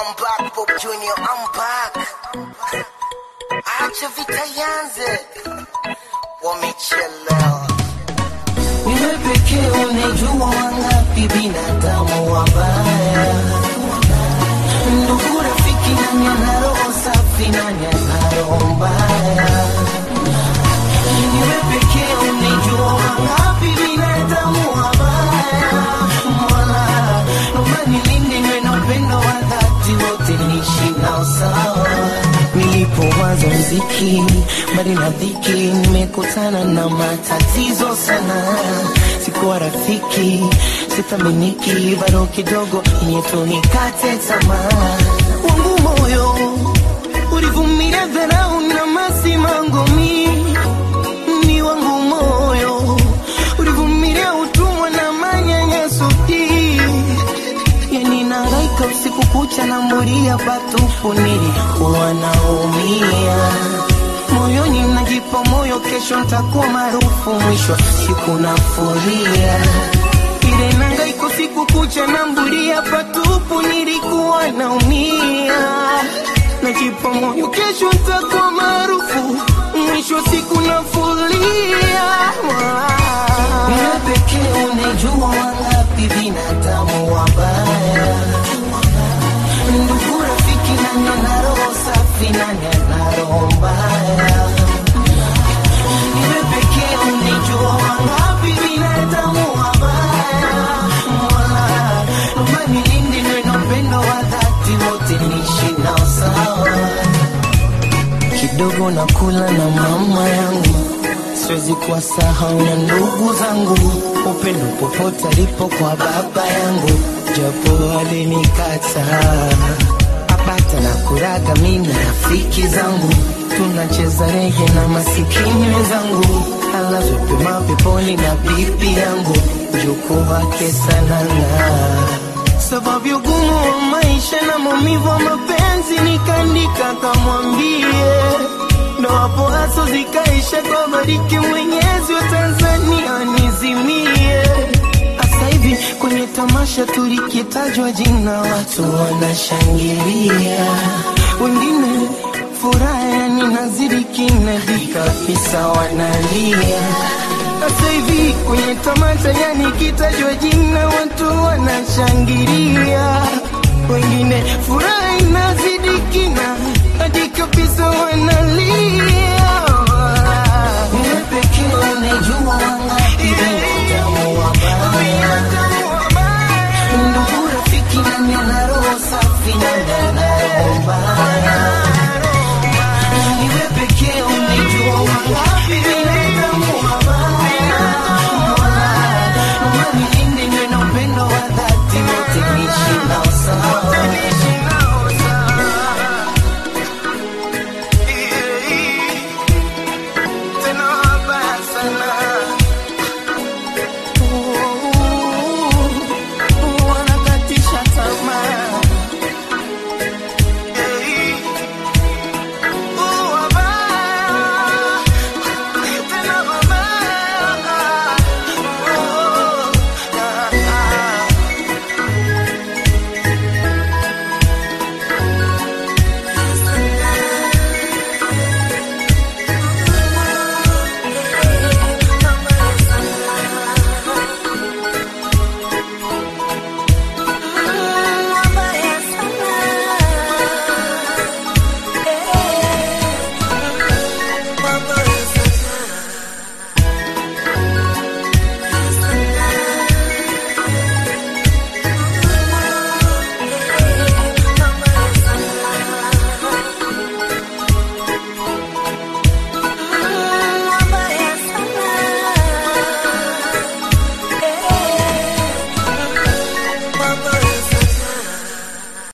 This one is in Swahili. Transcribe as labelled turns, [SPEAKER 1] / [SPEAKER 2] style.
[SPEAKER 1] I'm back, Pop Junior, I'm back. Acha vita yanze, wamechelewa.
[SPEAKER 2] Wewe pekee unajua wangapi binadamu wabaya. Ndugu, rafiki, nani ana roho safi, nani ana roho mbaya? Wewe pekee unajua wangapi binadamu wabaya. Mola, naomba nilinde niwe na upendo wa dhati, wote niishi nao sawa. Nilipoanza mziki mbali na dhiki, nimekutana na matatizo sana. Sikuwa rafiki, sithaminiki, bado kidogo nyetu nikate tamaa. Wangu moyo ulivumilia dharau na masimango mingi ni wangu moyo ulivumilia utumwa na manyanyaso hii yani nangaika usiku kucha na mbulia patupu nilikuwa naumia moyoni najipa moyo kesho ntakuwa maarufu mwisho wa siku nafuria ile nangaiko siku kucha na mbulia patupu nilikuwa naumia najipa moyo kesho ntakuwa maarufu mwisho wa siku nafulia wewe pekee unajua wangapi binadamu wabaya ndugu rafiki nani ana roho safi nani ana roho mbaya wewe pekee unajua wangapi binadamu wabaya Mola, naomba nilinde niwe na upendo wa dhati wote niishi nao sawa kidogo na kula na mama yangu siwezi kuwasahau na ndugu zangu upendo popote alipo kwa baba yangu japo alinikataa apata na kuraga mimi na rafiki zangu tunacheza rege na masikini wenzangu alazwe pema peponi na bibi yangu mjukuu wake sanana sababu ya ugumu wa maisha na maumivu wa mapenzi nikaandika kamwambie ndo hapo haso zikaisha kwa bariki mwenyezi wa tanzania nizimie hasa hivi kwenye tamasha tulikitajwa jina watu wanashangilia wengine furaha yani nazidi kinadi kabisa wanalia sasa hivi kwenye tamasha yani kitajwa jina watu wanashangilia wengine furaha inazidi kina hadi kabisa wanalia wewe pekee unajua wangapi